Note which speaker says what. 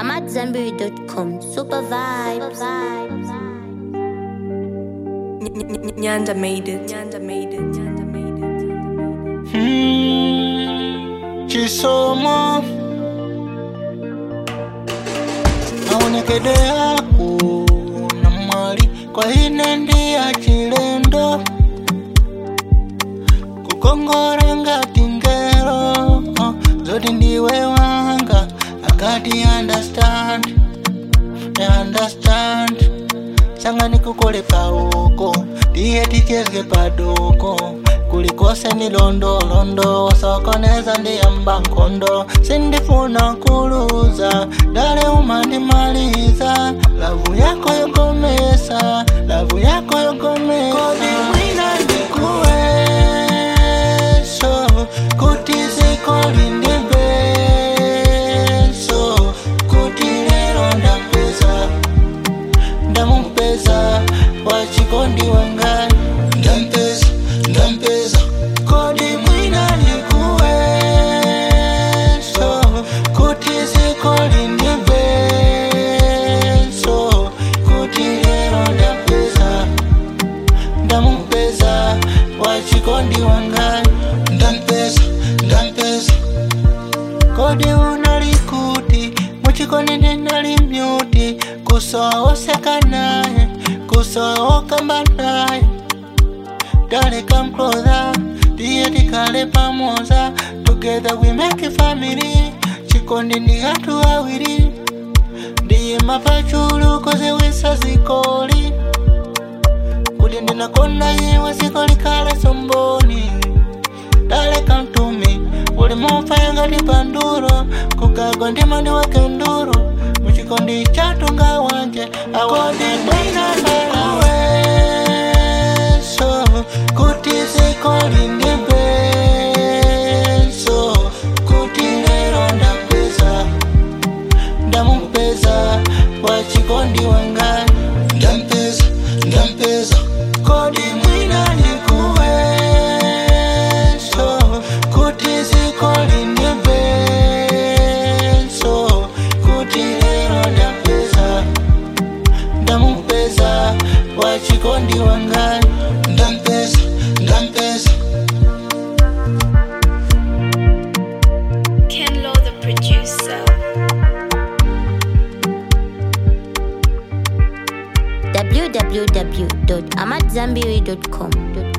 Speaker 1: I'm at Zambiri.com. Super vibes.
Speaker 2: Nyanda made it. Nyanda made it. Nyanda made it. Nyanda made it.
Speaker 3: Mm, chisomo aonekede yako na mwali kwa ine ndi ya chilendo kukongora ngati ngero oh, zoti ndiwe wanga akati understand understand sanga nikukole paoko ndiye tichezge padoko kulikose ni londolondo sokoneza ndiyamba nkondo sindifuna kuluza dale umandimaliza lavu yako yokomesa lavu yako yokomesa kodi mwina ndikuweso kuti zikoli ndibeso kuti lero ndampeza ndamumpeza wachikondi wanga ndampeza ndampeza kodi mwina ndikuweso kuti zikoli ndibeso kuti lero ndampeza ndamumpeza wachikondi wanga ndampeza ndampeza kodi unalikuti muchikondi ndinali myuti kusooseka naye kusookamba naye Dale come closer ndiye tikale pamoja together we make a family chikondi ndi anthu awiri ndiye mapachulu koziwisa zikoli kuti ndinakonda iwe zikoli kale somboni dale come to me uli mofaya ngati panduro kukagwa ndima ndiweke nduro muchikondi chatunga wanje awodi mwina ndalaweso kuti zikoli ndibeso kuti lero ndampeza ndamumpeza wachikondi wanga ndampeza ndampeza kodi mwina ndikuweso kuti zikoli ndibeso kuti lero ndampeza ndamumpeza wachikondi wanga ndampeza ndampeza
Speaker 2: Ken Lo, the producer.
Speaker 1: www.amatzambiri.com.